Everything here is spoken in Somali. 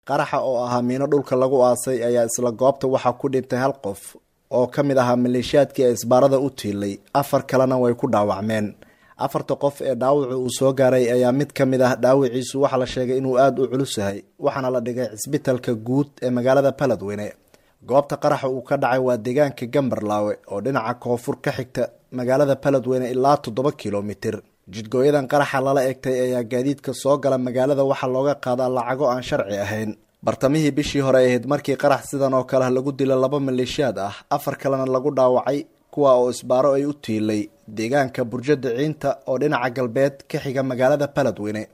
qaraxa oo ahaa miino dhulka lagu aasay ayaa isla goobta waxaa ku dhintay hal qof oo ka mid ahaa maleeshiyaadkii ee isbaarada u tiilay afar kalena way ku dhaawacmeen afarta qof ee dhaawacu uu soo gaaray ayaa mid ka mid ah dhaawiciisu waxaa la sheegay inuu aada u culus yahay waxaana la dhigay cisbitalka guud ee magaalada baladweyne goobta qaraxa uu ka dhacay waa deegaanka gambarlaawe oo dhinaca koonfur ka xigta magaalada baladweyne ilaa toddoba kilomitir jidgooyadan qaraxa lala egtay ayaa gaadiidka soo gala magaalada waxaa looga qaadaa lacago aan sharci ahayn bartamihii bishii hore ahayd markii qarax sidan oo kale lagu dila laba maleeshiyaad ah afar kalena lagu dhaawacay kuwa oo isbaaro ay u tiilay deegaanka burjada ciinta oo dhinaca galbeed ka xiga magaalada baladweyne